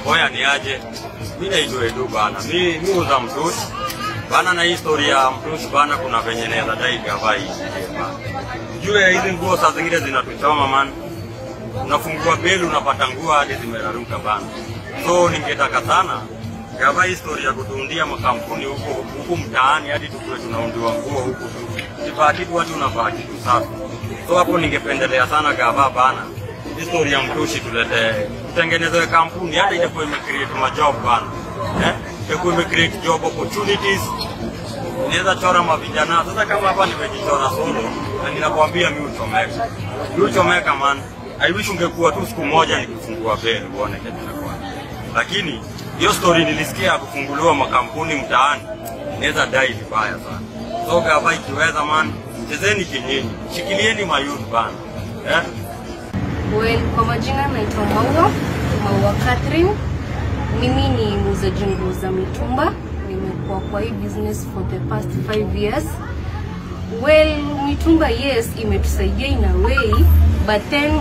Oya ni aje? Mi naitwa Edu bana. Mi mi uza mtusi. Bana na historia ya mtusi bana kuna venye naweza dai gava hii. Jue hizi nguo saa zingine zinatuchoma man. Unafungua beli unapata nguo hadi zimeraruka bana. So ningetaka sana gava historia kutuundia makampuni huko huku mtaani hadi tukue tunaundiwa nguo huku tu. Kifaa kitu watu unavaa kitu safi. So hapo ningependelea sana gava bana historia mtushi tulete tutengenezewe kampuni hata itakuwa imecreate majob bana eh? itakuwa imecreate job opportunities inaweza chora mavijana sasa kama hapa nimejichora solo na ninakwambia mi uchomeka mi uchomeka man I wish ungekuwa tu siku moja nikifungua beli uone kitu inakuwa lakini hiyo story nilisikia ya kufunguliwa makampuni mtaani inaweza dai vibaya sana so gava ikiweza man chezeni kinyinyi shikilieni mayuth bana eh? Well, kwa majina naitwa Maua, Maua Catherine. Mimi ni muuzaji nguo za mitumba. Nimekuwa kwa hii business for the past five years. Well, mitumba yes, imetusaidia in a way, but then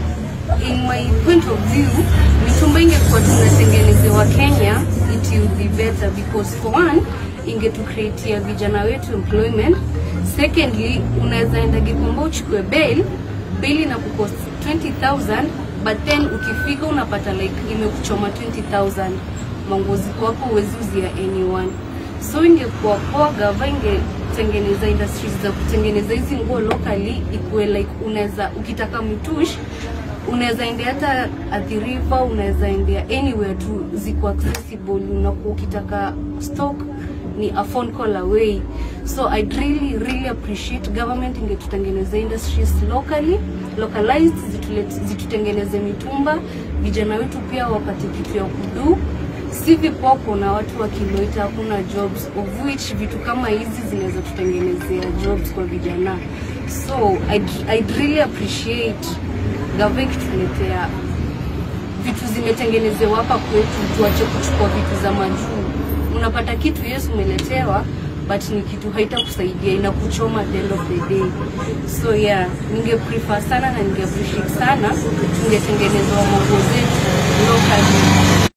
in my point of view, mitumba ingekuwa tunatengenezewa Kenya, it will be better because for one, ingetucreatia vijana wetu employment. Secondly, unaweza enda Gikomba uchukue bail bili na kukost 20000 but then ukifika unapata like imekuchoma 20000 manguo ziko hapo huwezi uzia anyone so ingekuwa poa gava ingetengeneza industries za kutengeneza hizi nguo locally ikuwe like unaweza ukitaka mtush unaweza endea hata Athi River, unaweza endea anywhere tu ziko accessible, unakuwa ukitaka stock ni a phone call away. So I'd really really appreciate government ingetutengeneza industries locally localized, zitulete- zitutengeneze mitumba, vijana wetu pia wapate kitu ya kudu si vipopo na watu wa Kiloita hakuna jobs of which vitu kama hizi zinaweza tutengenezea jobs kwa vijana so I'd, I'd really appreciate gava ikituletea vitu zimetengenezewa hapa kwetu, tuache kuchukua vitu za majuu. Unapata kitu yes umeletewa but ni kitu haitakusaidia inakuchoma at the end of the day. So yeah, ninge prefer sana na ninge appreciate sana tungetengenezwa manguo zetu locally